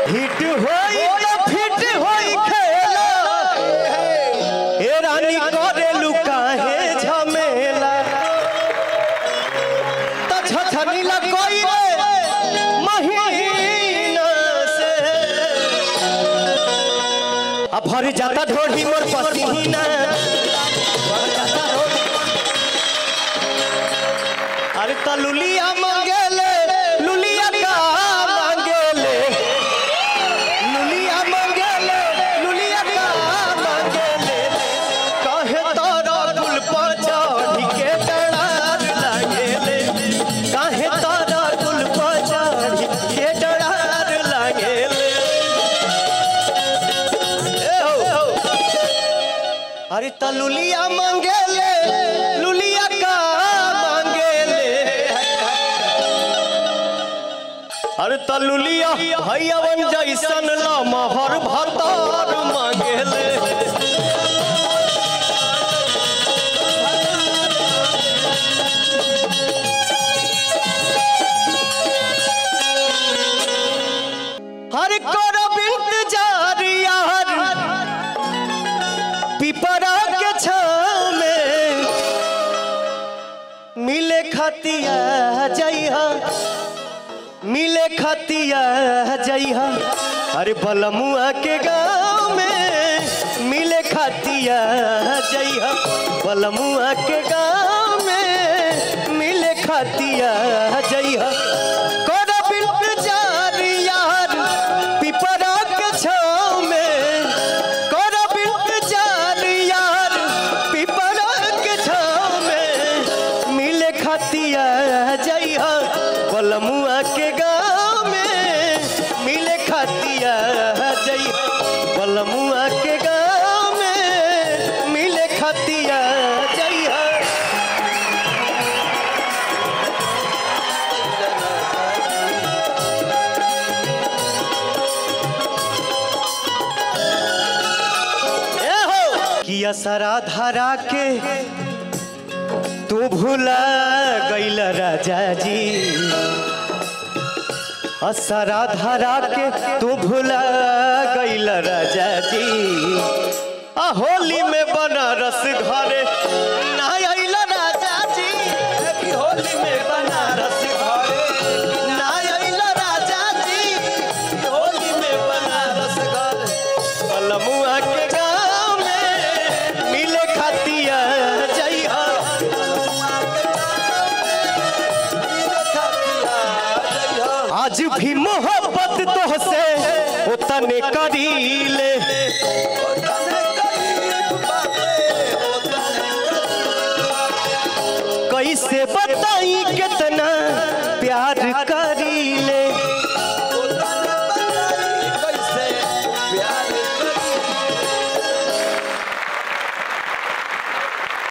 hit होई त feet होई खेला ए रानी करेलु काहे झमेला त छछनी लगई रे महीना से आ भर जाता ढोढ़ी मोर पसीना भर जाता ढोढ़ी अरे त लुलिया मांगेले लुलिया का मांगेले लुलिया मांगेले लुलिया का मांगेले कहे तारा गुल पर चढ़ी के डरार लागेले कहे तारा गुल पर चढ़ी के डरार लागेले ए हो अरे त लुलिया मांगेले लुलिया का मांगेले अरे त लुलिया भैयावन जैसन लमहर भतार मांगेले हर करब इंतजार यार पिपरा के छाव में मिले खतिया जइहा मिले खतिया जइहा अरे बलमुआ के गाँव में मिले खतिया जइहा बलमुआ के गाँव में मिले खतिया जइहा करब इंतजार यार पिपरा के छाव में करब इंतजार यार पिपरा के छाव में मिले खतिया जइहा बलमुआ के गाँव में मिले खतिया जइहा बलमुआ के गाँव में मिले खतिया जइहा ए हो किया सरा धरा के तू भूला गइल राजा जी असरा धरा के तू भूला गइल राजा जी आ होली में बनारस घरे ना आइल राजा जी कि होली में बनारस घरे ना आइल राजा जी कि होली में बनारस घरे बलमुआ के गाँव में मिले खतिया जइहा आज भी मोहब्बत तोहसे उतने करीले कैसे बताई कितना प्यार